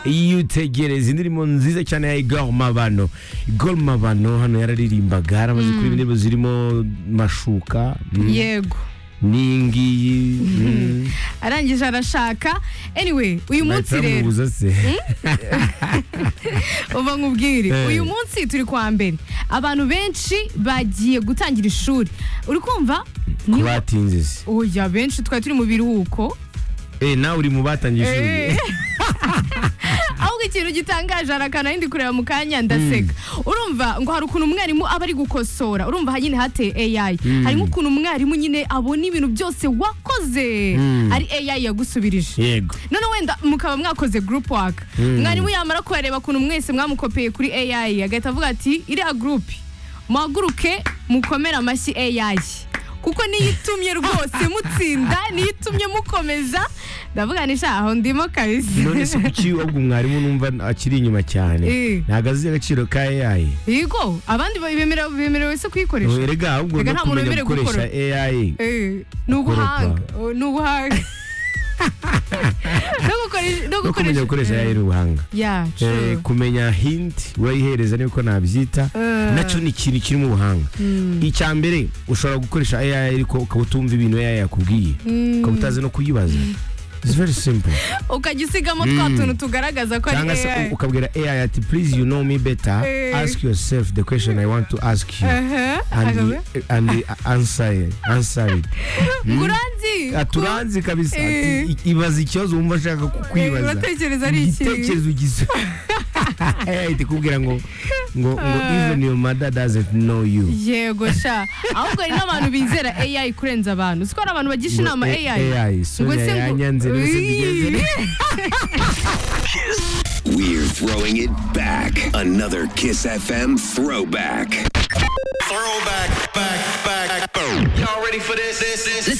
iyo utegereza indirimbo nziza cyane ya igor mabano igor mabano hano yararirimbaga yaramaze kuririmba indirimbo zirimo mashuka mm, yego n'iyingiyi mm. arangije arashaka anyway uyu munsi Nahita rero bamubuza se uva nkubwire Eh. uyu munsi turi kwa mbere abantu benshi bagiye gutangira ishuri uri kumva ko niwe batinze se oya benshi twari turi mu biruhuko Eh, nawe uri mu batangiye ishuri Eh. ahubwo ikintu gitangaje harakana ndi kureba mu kanya ndaseka urumva ngo hari ukuntu umwarimu aba ari gukosora urumva aha nyine hateye AI harimo ukuntu umwarimu nyine abona ibintu byose wakoze Mm. ari AI yagusubirije yego none wenda mukaba mwakoze group work Mm. mwarimu yamara kubareba ukuntu mwese mwamukopeye kuri AI agahita avuga ati iriya group muhaguruke mukomere amashyi AI kuko niyo itumye rwose mutsinda niyo itumye mukomeza ndavuga ni sha aho ndimo kabisa none se kuki ubwo mwarimu numva akiri inyuma cyane Eh. ntabwo azi agaciro ka AI yego abandi ba- bemerewe bemerewe se kuyikoresha erega ahubwo Erega no nta muntu kumenya wemerewe gukoresha AI Eh, ni ubuhanga Gukoropa. Oh, ni ubuhanga no gukoresha no no kumenya gukoresha AI ni ubuhanga ya true. Eh, kumenya hint wayihereza niko nabyita Eh. nacyo ni ikintu kiri mu buhanga icya mbere ushobora gukoresha AI ariko ukaba utumva ibintu AI yakubwiye ukaba utazi no kuyibaza It's very simple. ukajya usigamo twa tuntu tugaragaza ko ari cyangwa se AI. ukabwira AI ati please you know me better Eh. ask yourself the question I want to ask you Aha, and, akaba- and answer it, answer it. Nguranzi, ku- aturanzi kabisa Eh. ati i- ibaza ikibazo wumva ashaka Eh, kukwibaza uratekereza ari iki? igitekerezo gisa ahita ikubwira ngo ngo ngo Ah. even your mother doesn't know you yego sha ahubwo hari n'abantu bizera AI kurenza abantu siko hari abantu bagisha Ngo inama A- AI AI, Ngo Sonia se ngo- yanyanze rwose ntigeze. We're throwing it back. Another Kiss FM throwback. Throwback, back, back. Y'all ready for this? This, this.